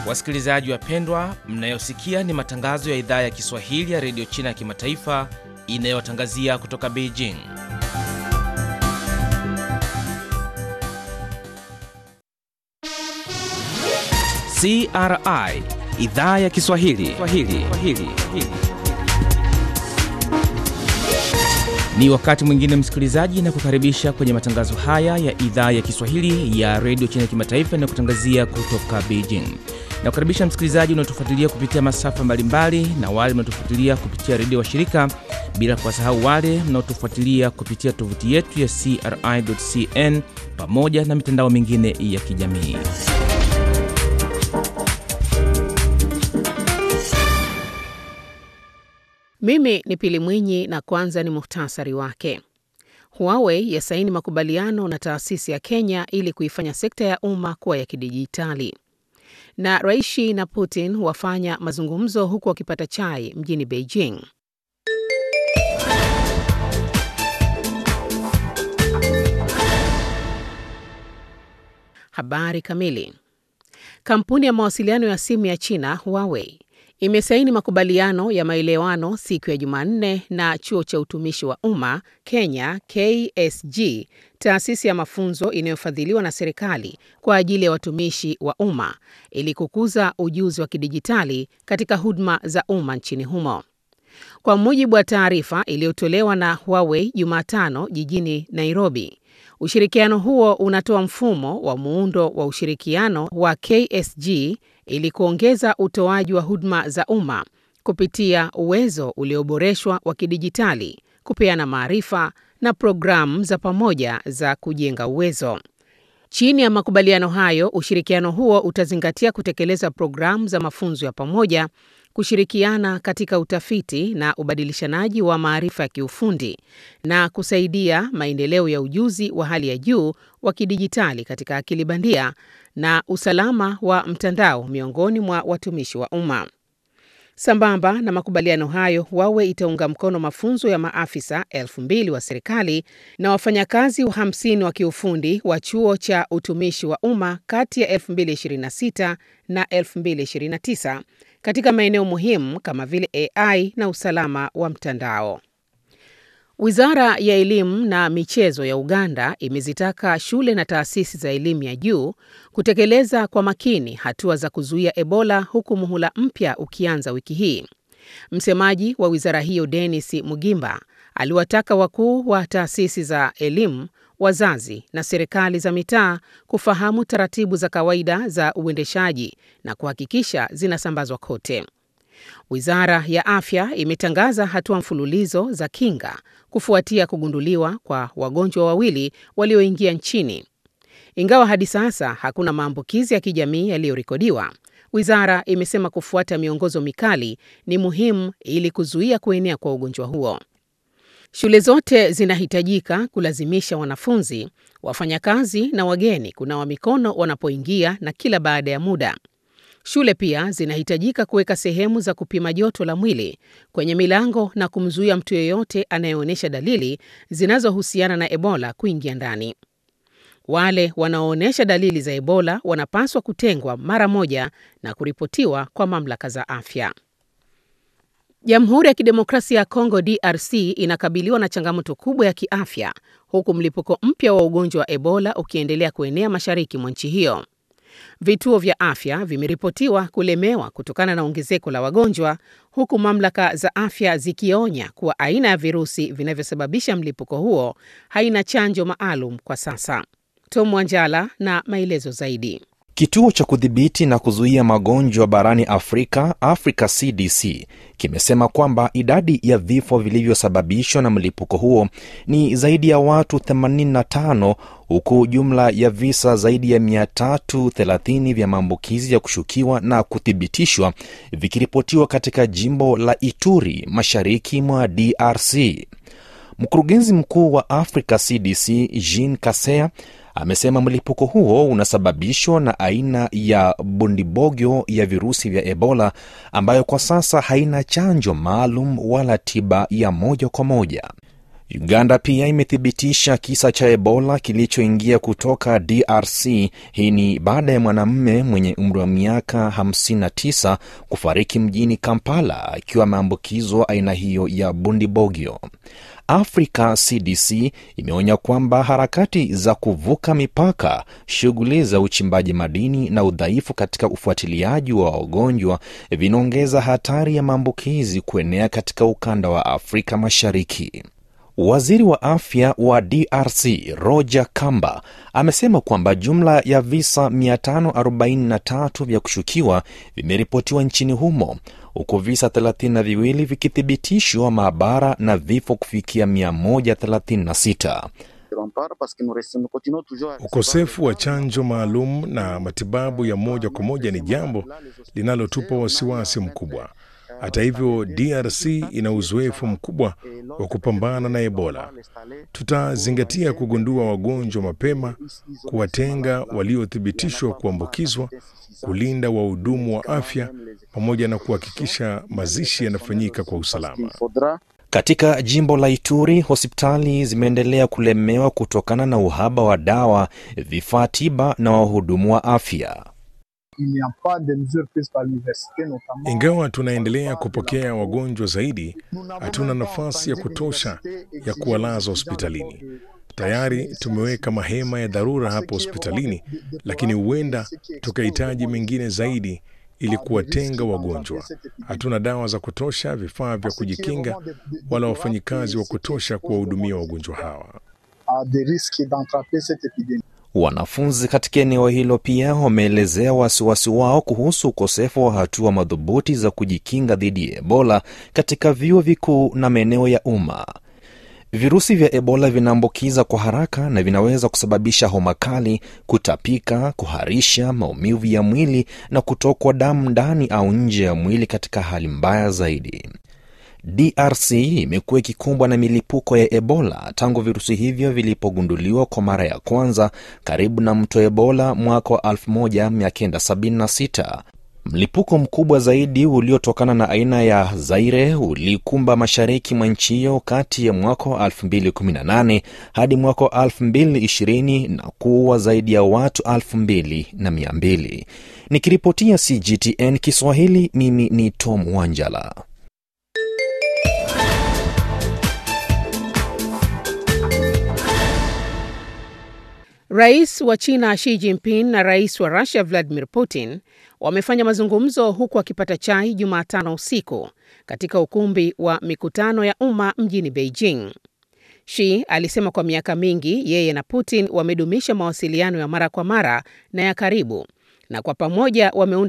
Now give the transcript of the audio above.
Wasikilizaji wapendwa, mnayosikia ni matangazo ya idhaa ya Kiswahili ya redio China ya kimataifa inayotangazia kutoka Beijing. CRI idhaa ya Kiswahili Swahili. Swahili. Ni wakati mwingine msikilizaji, na kukaribisha kwenye matangazo haya ya idhaa ya Kiswahili ya redio China ya kimataifa inayokutangazia kutoka Beijing. Na kukaribisha msikilizaji unaotufuatilia kupitia masafa mbalimbali na wale mnaotufuatilia kupitia redio wa shirika, bila kuwasahau wale mnaotufuatilia kupitia tovuti yetu ya CRI.cn pamoja na mitandao mingine ya kijamii. Mimi ni Pili Mwinyi na kwanza ni muhtasari wake. Huawei yasaini makubaliano na taasisi ya Kenya ili kuifanya sekta ya umma kuwa ya kidijitali. Na Rais Xi na Putin wafanya mazungumzo huku wakipata chai mjini Beijing. Habari kamili. Kampuni ya mawasiliano ya simu ya China Huawei imesaini makubaliano ya maelewano siku ya Jumanne na chuo cha utumishi wa umma Kenya KSG, taasisi ya mafunzo inayofadhiliwa na serikali kwa ajili ya watumishi wa umma ili kukuza ujuzi wa kidijitali katika huduma za umma nchini humo. Kwa mujibu wa taarifa iliyotolewa na Huawei Jumatano jijini Nairobi, ushirikiano huo unatoa mfumo wa muundo wa ushirikiano wa KSG ili kuongeza utoaji wa huduma za umma kupitia uwezo ulioboreshwa wa kidijitali, kupeana maarifa na programu za pamoja za kujenga uwezo. Chini ya makubaliano hayo, ushirikiano huo utazingatia kutekeleza programu za mafunzo ya pamoja, kushirikiana katika utafiti na ubadilishanaji wa maarifa ya kiufundi na kusaidia maendeleo ya ujuzi wa hali ya juu wa kidijitali katika akili bandia na usalama wa mtandao miongoni mwa watumishi wa umma. Sambamba na makubaliano hayo, Huawei itaunga mkono mafunzo ya maafisa elfu mbili wa serikali na wafanyakazi 50 wa kiufundi wa chuo cha utumishi wa umma kati ya 2026 na 2029 katika maeneo muhimu kama vile AI na usalama wa mtandao. Wizara ya Elimu na Michezo ya Uganda imezitaka shule na taasisi za elimu ya juu kutekeleza kwa makini hatua za kuzuia Ebola huku muhula mpya ukianza wiki hii. Msemaji wa wizara hiyo Dennis Mugimba aliwataka wakuu wa taasisi za elimu, wazazi na serikali za mitaa kufahamu taratibu za kawaida za uendeshaji na kuhakikisha zinasambazwa kote. Wizara ya Afya imetangaza hatua mfululizo za kinga kufuatia kugunduliwa kwa wagonjwa wawili walioingia nchini. Ingawa hadi sasa hakuna maambukizi ya kijamii yaliyorekodiwa, wizara imesema kufuata miongozo mikali ni muhimu ili kuzuia kuenea kwa ugonjwa huo. Shule zote zinahitajika kulazimisha wanafunzi, wafanyakazi na wageni kunawa mikono wanapoingia na kila baada ya muda. Shule pia zinahitajika kuweka sehemu za kupima joto la mwili kwenye milango na kumzuia mtu yeyote anayeonyesha dalili zinazohusiana na Ebola kuingia ndani. Wale wanaoonyesha dalili za Ebola wanapaswa kutengwa mara moja na kuripotiwa kwa mamlaka za afya. Jamhuri ya Kidemokrasia ya Kongo DRC inakabiliwa na changamoto kubwa ya kiafya huku mlipuko mpya wa ugonjwa wa Ebola ukiendelea kuenea mashariki mwa nchi hiyo. Vituo vya afya vimeripotiwa kulemewa kutokana na ongezeko la wagonjwa, huku mamlaka za afya zikionya kuwa aina ya virusi vinavyosababisha mlipuko huo haina chanjo maalum kwa sasa. Tom Wanjala na maelezo zaidi. Kituo cha kudhibiti na kuzuia magonjwa barani Afrika, Africa CDC, kimesema kwamba idadi ya vifo vilivyosababishwa na mlipuko huo ni zaidi ya watu 85 huku jumla ya visa zaidi ya 330 vya maambukizi ya kushukiwa na kuthibitishwa vikiripotiwa katika jimbo la Ituri, mashariki mwa DRC. Mkurugenzi mkuu wa Africa CDC Jean Kasea amesema mlipuko huo unasababishwa na aina ya bundibogyo ya virusi vya Ebola ambayo kwa sasa haina chanjo maalum wala tiba ya moja kwa moja. Uganda pia imethibitisha kisa cha Ebola kilichoingia kutoka DRC. Hii ni baada ya mwanamume mwenye umri wa miaka 59 kufariki mjini Kampala akiwa ameambukizwa aina hiyo ya Bundibogyo. Africa CDC imeonya kwamba harakati za kuvuka mipaka, shughuli za uchimbaji madini na udhaifu katika ufuatiliaji wa wagonjwa vinaongeza hatari ya maambukizi kuenea katika ukanda wa Afrika Mashariki. Waziri wa afya wa DRC Roger Kamba amesema kwamba jumla ya visa 543 vya kushukiwa vimeripotiwa nchini humo huku visa 32 vikithibitishwa maabara na vifo kufikia 136. Ukosefu wa chanjo maalum na matibabu ya moja kwa moja ni jambo linalotupa wasiwasi mkubwa. Hata hivyo, DRC ina uzoefu mkubwa wa kupambana na Ebola. Tutazingatia kugundua wagonjwa mapema, kuwatenga waliothibitishwa kuambukizwa, kulinda wahudumu wa afya pamoja na kuhakikisha mazishi yanafanyika kwa usalama. Katika jimbo la Ituri, hospitali zimeendelea kulemewa kutokana na uhaba wa dawa, vifaa tiba na wahudumu wa afya. Ingawa tunaendelea kupokea wagonjwa zaidi, hatuna nafasi ya kutosha ya kuwalaza hospitalini. Tayari tumeweka mahema ya dharura hapo hospitalini, lakini huenda tukahitaji mengine zaidi ili kuwatenga wagonjwa. Hatuna dawa za kutosha, vifaa vya kujikinga, wala wafanyikazi wa kutosha kuwahudumia wagonjwa hawa. Wanafunzi katika eneo hilo pia wameelezea wasiwasi wao kuhusu ukosefu wa hatua madhubuti za kujikinga dhidi ya Ebola katika vyuo vikuu na maeneo ya umma. Virusi vya Ebola vinaambukiza kwa haraka na vinaweza kusababisha homa kali, kutapika, kuharisha, maumivu ya mwili na kutokwa damu ndani au nje ya mwili katika hali mbaya zaidi. DRC imekuwa ikikumbwa na milipuko ya Ebola tangu virusi hivyo vilipogunduliwa kwa mara ya kwanza karibu na mto Ebola mwaka wa 1976. Mlipuko mkubwa zaidi uliotokana na aina ya Zaire ulikumba mashariki mwa nchi hiyo kati ya mwaka wa 2018 hadi mwaka wa 2020 na kuua zaidi ya watu 2200. Nikiripotia CGTN Kiswahili, mimi ni Tom Wanjala. Rais wa China Xi Jinping na rais wa Russia Vladimir Putin wamefanya mazungumzo huku wakipata chai Jumatano usiku katika ukumbi wa mikutano ya umma mjini Beijing. Xi alisema kwa miaka mingi yeye na Putin wamedumisha mawasiliano ya mara kwa mara na ya karibu na kwa pamoja wameunda